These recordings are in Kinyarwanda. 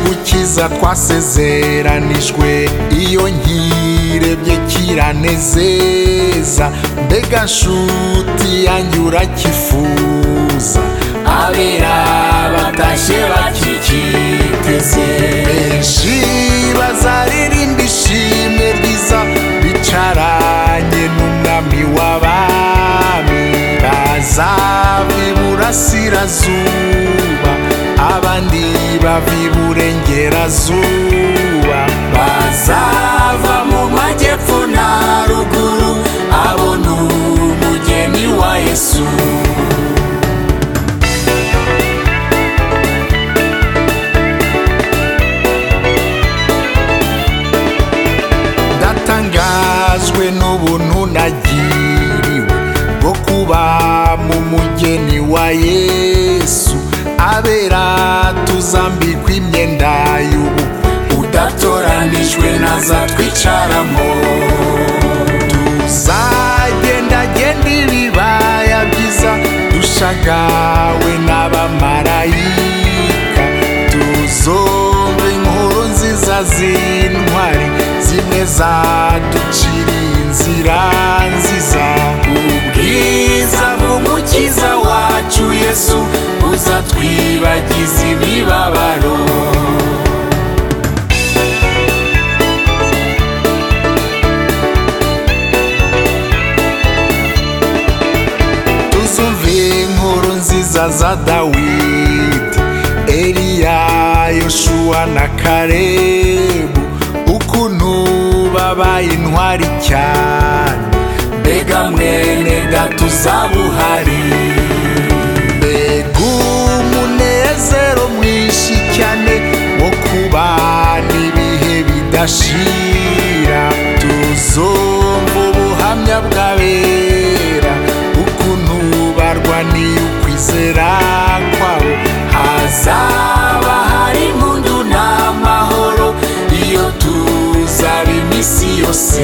byiza twasezeranijwe iyo nkirebye kiranezeza mbega nshuti yanjye urakifuza abera batashye bakikiteze benshi bazaririmba ishimwe ryiza bicaranye n'umwami w'abami bazava iburasirazuba abandi bava iburengerazuba bazava mu majyepfo na ruguru abona umugeni wa yesu ndatangajwe n'ubuntu nagiriwe bwo kuba mu mugeni wa yesu abera tuzambikwa imyenda y'ubukwe udatoranijwe naza twicaramo tuzagendagenda ibibaya byiza dushagawe n'abamarayika tuzumva inkuru nziza z'intwari zimwe zaduciriye inzira nziza ubwiza bw'umukiza wacu yesu uzatwibagiza imibabaro tuzumva inkuru nziza za dawidi eliya yoshuwa na karebu ukuntu babaye intwari cyane mbega mwene data uzaba uhari mbega umunezero mwinshi cyane wo kubana ibihe bidashira tuzumva ubuhamya bw'abera ukuntu barwaniye ukwizera kwabo hazaba hari impundu n'amahoro iyo tuzaba iminsi yose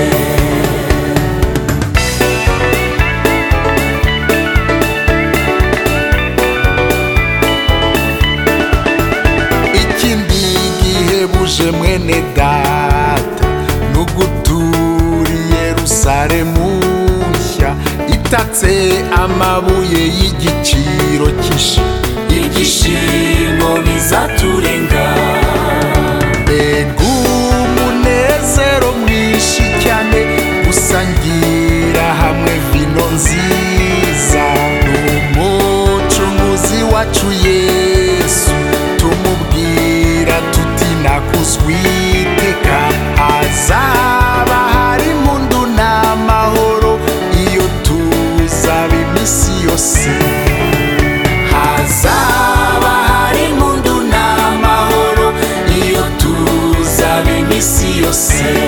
ikindi gihebuje mwene data ni ugutura yerusalemu nshya itatse amabuye y'igiciro cyinshi ibyishimo bizaturenga mbega umunezero mwinshi cyane gusangira hamwe vino nziza n'umucunguzi wacu yesu tumubwira tuti nakuzwiteka hazaba hari impundu n'amahoro iyo tuzaba iminsi yose hazaba hari impundu n'amahoro iyo tuzaba iminsi yose